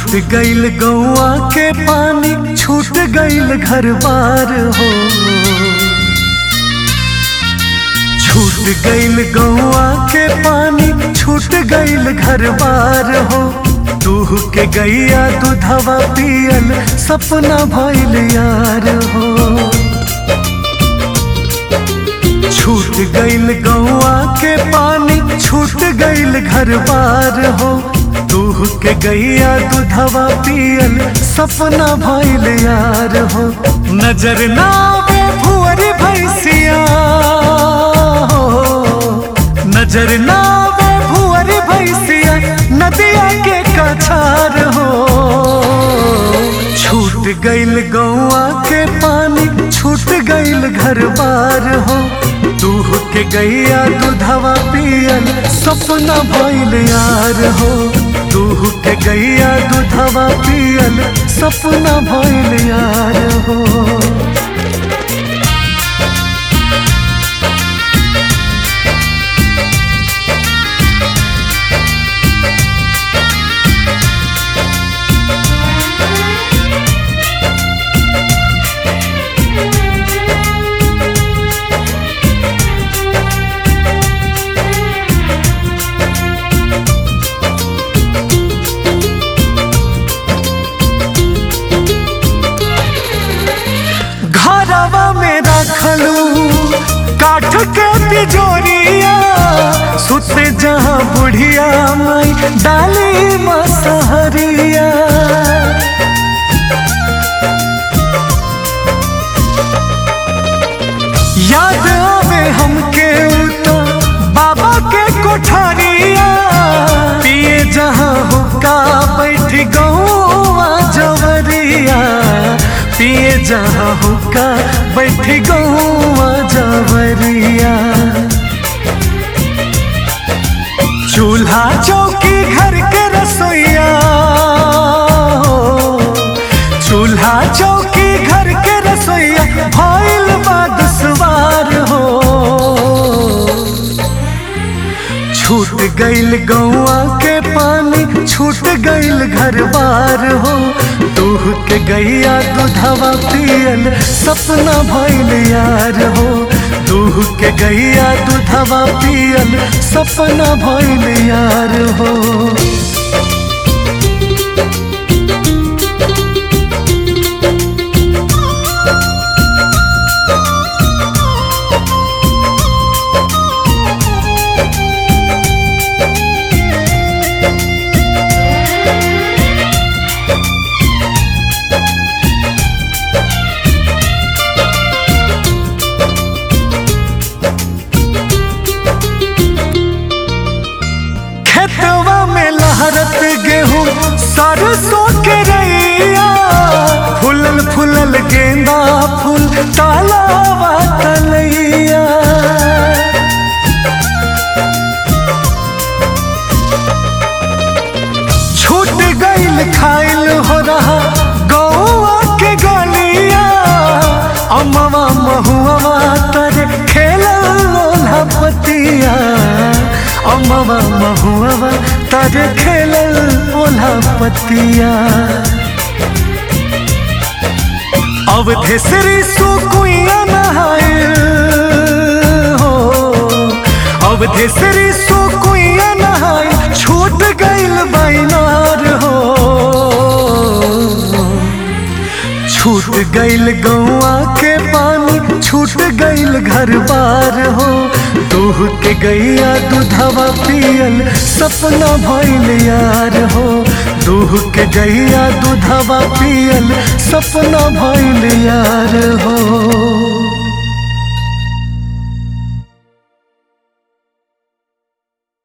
छूट गईल गौआ के पानी छूट गईल घर बार हो छूट गईल गौआ के पानी छूट गईल घर बार हो दूह के गैया दूधवा पियल सपना भइल यार हो छूट गईल गौआ के पानी छूट गईल घर बार हो दूह के गैया दूधवा पियल सपना भइल यार हो नजर ना आवे भुअर भैसिया हो नजर ना आवे भुअर भैसिया नदिया के कछार हो छूट गईल गौआ के पानी छूट गईल घर बार हो दूह के गैया दूधवा पियल सपना भइल यार हो दूह के गैया दूधवा पियल सपना भइल यार हो घरवा में रखलू काठ के तिजोरिया सुते जहाँ बुढ़िया माई डाली मसहरिया याद आवे हमके उतो बाबा के कोठारिया पिए जहाँ हुक्का बैठ गौआ जवरिया पिए जहाँ हुक्का बैठ गौआ जवरिया चूल्हा चौकी घर के रसोईया हो चूल्हा चौकी घर के रसोईया भइल बाद सवार हो छूट गईल गौआ के पानी छूट गईल घर बार हो दूह के गैया दूधवा पियल सपना भइल यार हो दूह के गैया दूधवा पियल सपना भइल यार हो खेतवा में लहरत गेहूं सरसों के रैया फुलल फुलल गेंदा फूल तालावा तलैया छूट गईल खाइल हो रहा गौआ के गलिया अमवा महुआ तरे खेलल लोला पतिया अमवा महुआ तरे खेलल लोला पतिया अवधेसरी सुकुइया नहाए हो अवधेसरी सुकुइया नहाए छूट गईल बैनार हो छूट गईल गौआ के पानी छूट गईल घर बार हो दूह के गैया दूधवा पियल सपना भइल यार हो दूह के गैया दूधवा पियल सपना भइल यार हो